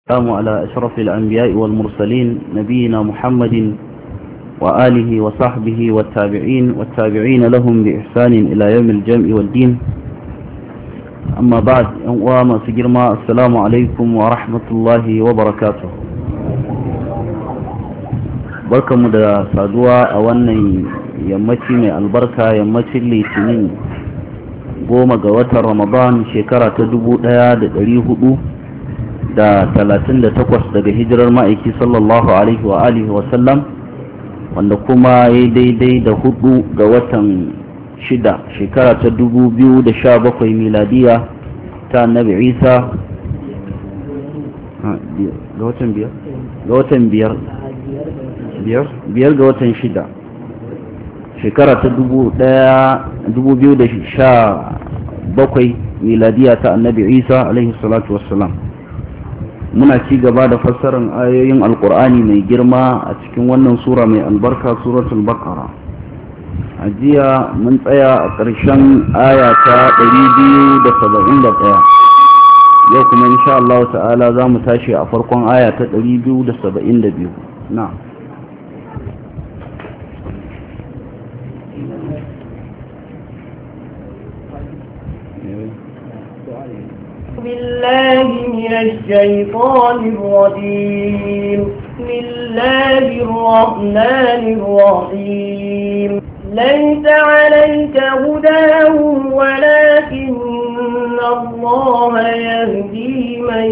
السلام على أشرف الأنبياء والمرسلين نبينا محمد وآله وصحبه والتابعين والتابعين لهم بإحسان إلى يوم الجمع والدين أما بعد وما سجرما السلام عليكم ورحمة الله وبركاته بركة مدى سادوا أولا يمتي من البركة يمتي اللي تنين قوم قوة رمضان شكرة تدبو دياد الريه da talatin da takwas daga hijirar ma'aiki sallallahu alaihi wa alihi wasallam wanda kuma ya daidai da hudu ga watan shida shekara ta dubu biyu da sha bakwai miladiya ta annabi isa ga watan biyar ga watan biyar biyar ga watan shida shekara ta dubu daya dubu biyu da sha bakwai miladiya ta annabi isa alaihi salatu wassalam muna ci gaba da fassarar ayoyin alkur'ani mai girma a cikin wannan sura mai albarka suratul baqara a jiya mun tsaya a ƙarshen aya ta 271 yau kuma insha Allah ta'ala za mu tashi a farkon aya ta 272 na بالله من الشيطان الرجيم بسم الله الرحمن الرحيم ليس عليك هداهم ولكن الله يهدي من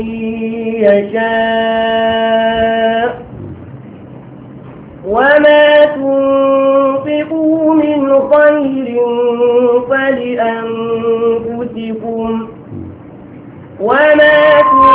يشاء وما تنفقوا من خير فلأنفسكم وما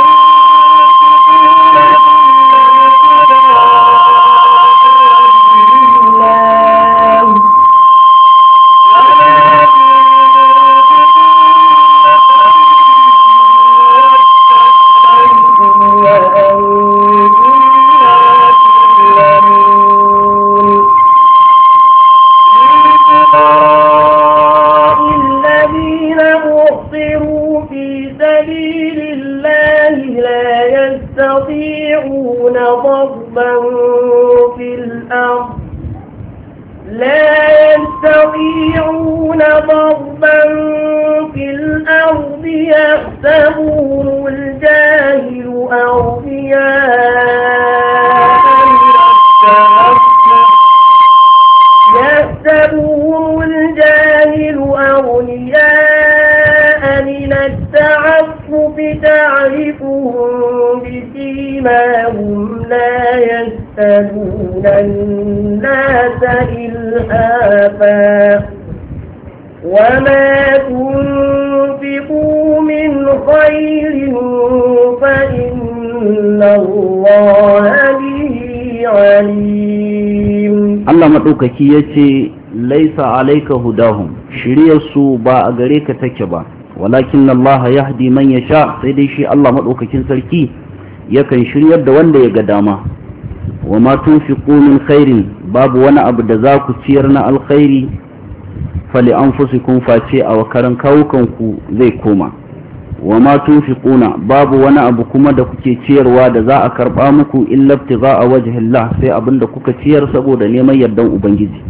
maɗaukaki ya ce laisa alaika hudahum shiryarsu ba a gare ka take ba walakin Allah ya hadi man ya sha sai dai shi Allah maɗaukakin sarki yakan shiryar da wanda ya ga dama wa ma tunfiqu min khairin babu wani abu da za ku ciyar na alkhairi fali anfusikum face a wakaran kawukanku zai koma wa ma tunfiquna babu wani abu kuma da kuke ciyarwa da za a karba muku illa ibtigha'a wajhillah sai abinda kuka ciyar saboda neman yardan ubangiji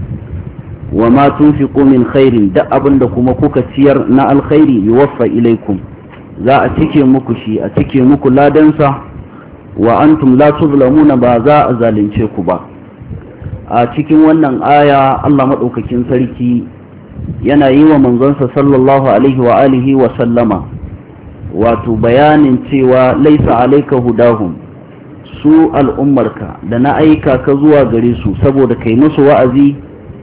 wa ma tunfiqu min khairin da abinda kuma kuka ciyar na alkhairi yuwaffa ilaikum za a cike muku shi a cike muku ladansa wa antum la tuzlamuna ba za a zalunce ku ba a cikin wannan aya Allah madaukakin sarki yana yi wa manzonsa sallallahu alaihi wa alihi wa sallama wato bayanin cewa laisa alaika hudahum su al'ummarka da na aika ka zuwa gare su saboda kai musu wa'azi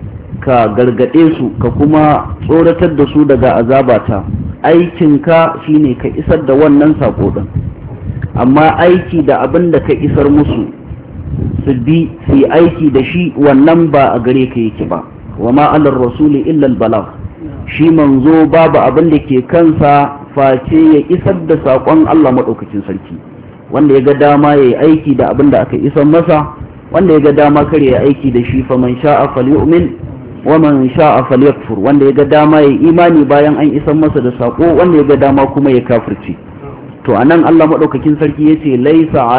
ka gargade su ka kuma tsoratar da su daga azabata aikinka shine ka isar da wannan sako din amma aiki da abin da ka isar musu su bi su aiki da shi wannan ba a gare ka yake ba wa ma alar rasuli illa balagh shi manzo babu abin da ke kansa face ya isar da saƙon Allah maɗaukacin sarki wanda ya ga dama ya yi aiki da abin da aka isar masa wanda ya ga dama kar ya aiki da shi fa man sha'a falyu'min wa man sha'a falyakfur wanda ya ga dama ya imani bayan an isar masa da sako wanda ya ga dama kuma ya kafirci to anan Allah madaukakin sarki yace laisa